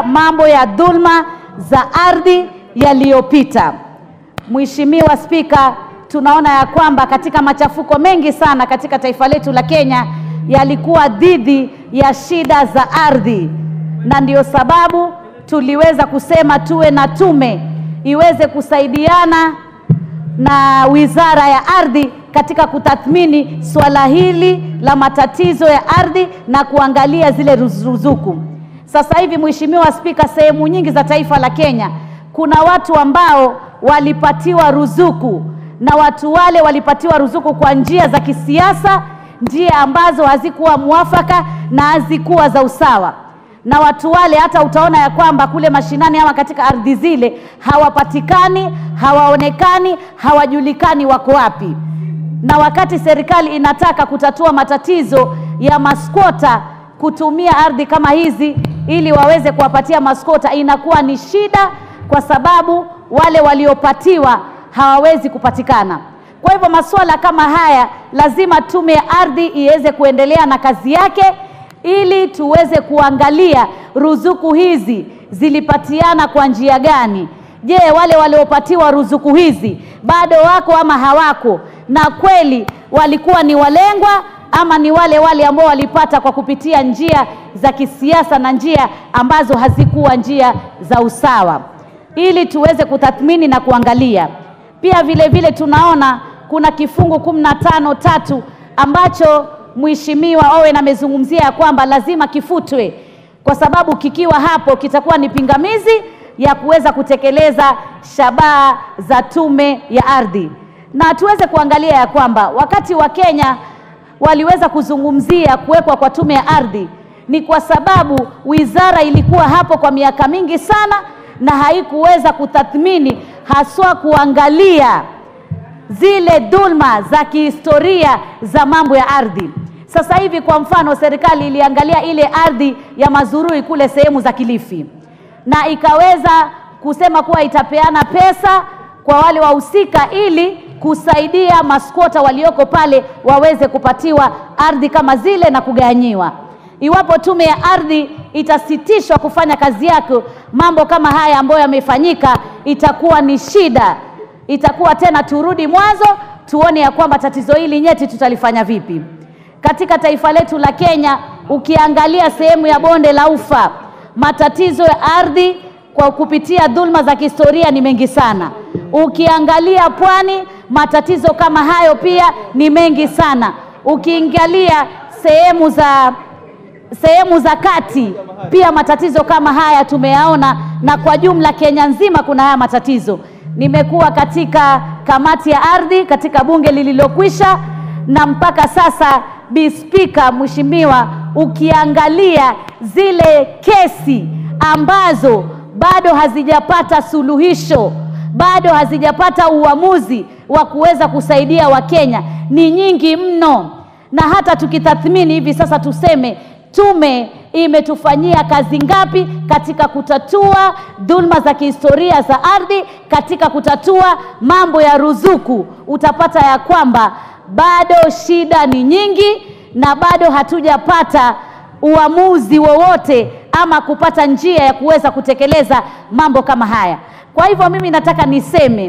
mambo ya dhulma za ardhi yaliyopita. Mheshimiwa Spika, tunaona ya kwamba katika machafuko mengi sana katika taifa letu la Kenya yalikuwa dhidi ya shida za ardhi, na ndiyo sababu tuliweza kusema tuwe na tume iweze kusaidiana na Wizara ya Ardhi katika kutathmini swala hili la matatizo ya ardhi na kuangalia zile ruzuku. Sasa hivi, Mheshimiwa Spika, sehemu nyingi za taifa la Kenya kuna watu ambao walipatiwa ruzuku na watu wale walipatiwa ruzuku kwa njia za kisiasa, njia ambazo hazikuwa mwafaka na hazikuwa za usawa na watu wale hata utaona ya kwamba kule mashinani ama katika ardhi zile hawapatikani, hawaonekani, hawajulikani wako wapi. Na wakati serikali inataka kutatua matatizo ya maskota kutumia ardhi kama hizi ili waweze kuwapatia maskota, inakuwa ni shida, kwa sababu wale waliopatiwa hawawezi kupatikana. Kwa hivyo masuala kama haya lazima tume ya ardhi iweze kuendelea na kazi yake ili tuweze kuangalia ruzuku hizi zilipatiana kwa njia gani. Je, wale waliopatiwa ruzuku hizi bado wako ama hawako? Na kweli walikuwa ni walengwa ama ni wale wale ambao walipata kwa kupitia njia za kisiasa na njia ambazo hazikuwa njia za usawa, ili tuweze kutathmini na kuangalia. Pia vile vile tunaona kuna kifungu kumi na tano tatu ambacho Mheshimiwa Owen amezungumzia ya kwamba lazima kifutwe kwa sababu kikiwa hapo kitakuwa ni pingamizi ya kuweza kutekeleza shabaha za tume ya ardhi, na tuweze kuangalia ya kwamba wakati wa Kenya waliweza kuzungumzia kuwekwa kwa tume ya ardhi ni kwa sababu wizara ilikuwa hapo kwa miaka mingi sana na haikuweza kutathmini haswa kuangalia zile dhulma za kihistoria za mambo ya ardhi. Sasa hivi kwa mfano, serikali iliangalia ile ardhi ya Mazurui kule sehemu za Kilifi na ikaweza kusema kuwa itapeana pesa kwa wale wahusika ili kusaidia maskota walioko pale waweze kupatiwa ardhi kama zile na kugawanyiwa. Iwapo tume ya ardhi itasitishwa kufanya kazi yake, mambo kama haya ambayo yamefanyika itakuwa ni shida, itakuwa tena turudi mwanzo, tuone ya kwamba tatizo hili nyeti tutalifanya vipi katika taifa letu la Kenya. Ukiangalia sehemu ya bonde la Ufa, matatizo ya ardhi kwa kupitia dhulma za kihistoria ni mengi sana. Ukiangalia pwani, matatizo kama hayo pia ni mengi sana. Ukiangalia sehemu za sehemu za kati pia matatizo kama haya tumeyaona, na kwa jumla Kenya nzima kuna haya matatizo. Nimekuwa katika kamati ya ardhi katika bunge lililokwisha, na mpaka sasa Bi Spika, Mheshimiwa, ukiangalia zile kesi ambazo bado hazijapata suluhisho, bado hazijapata uamuzi wa kuweza kusaidia Wakenya ni nyingi mno, na hata tukitathmini hivi sasa tuseme tume imetufanyia kazi ngapi katika kutatua dhulma za kihistoria za ardhi, katika kutatua mambo ya ruzuku, utapata ya kwamba bado shida ni nyingi na bado hatujapata uamuzi wowote ama kupata njia ya kuweza kutekeleza mambo kama haya. Kwa hivyo mimi nataka niseme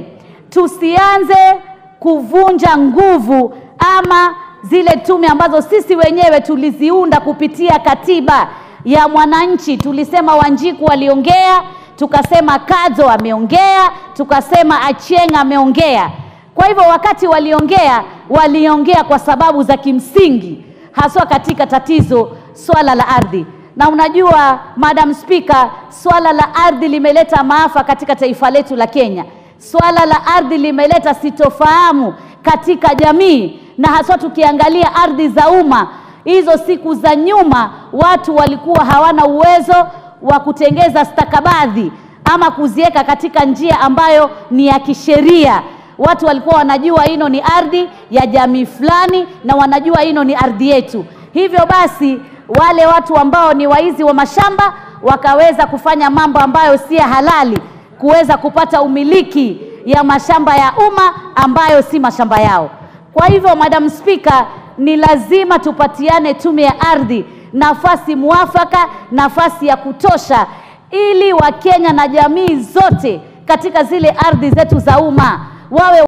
tusianze kuvunja nguvu ama zile tume ambazo sisi wenyewe tuliziunda kupitia katiba ya mwananchi. Tulisema Wanjiku aliongea, tukasema Kadzo ameongea, tukasema Achieng ameongea. Kwa hivyo wakati waliongea, waliongea kwa sababu za kimsingi, haswa katika tatizo swala la ardhi. Na unajua Madam Speaker, swala la ardhi limeleta maafa katika taifa letu la Kenya. Swala la ardhi limeleta sitofahamu katika jamii na haswa tukiangalia ardhi za umma, hizo siku za nyuma watu walikuwa hawana uwezo wa kutengeza stakabadhi ama kuziweka katika njia ambayo ni ya kisheria. Watu walikuwa wanajua hino ni ardhi ya jamii fulani na wanajua hino ni ardhi yetu. Hivyo basi wale watu ambao ni waizi wa mashamba wakaweza kufanya mambo ambayo si halali, kuweza kupata umiliki ya mashamba ya umma ambayo si mashamba yao. Kwa hivyo Madam Speaker, ni lazima tupatiane tume ya ardhi nafasi muafaka, nafasi ya kutosha ili Wakenya na jamii zote katika zile ardhi zetu za umma wawe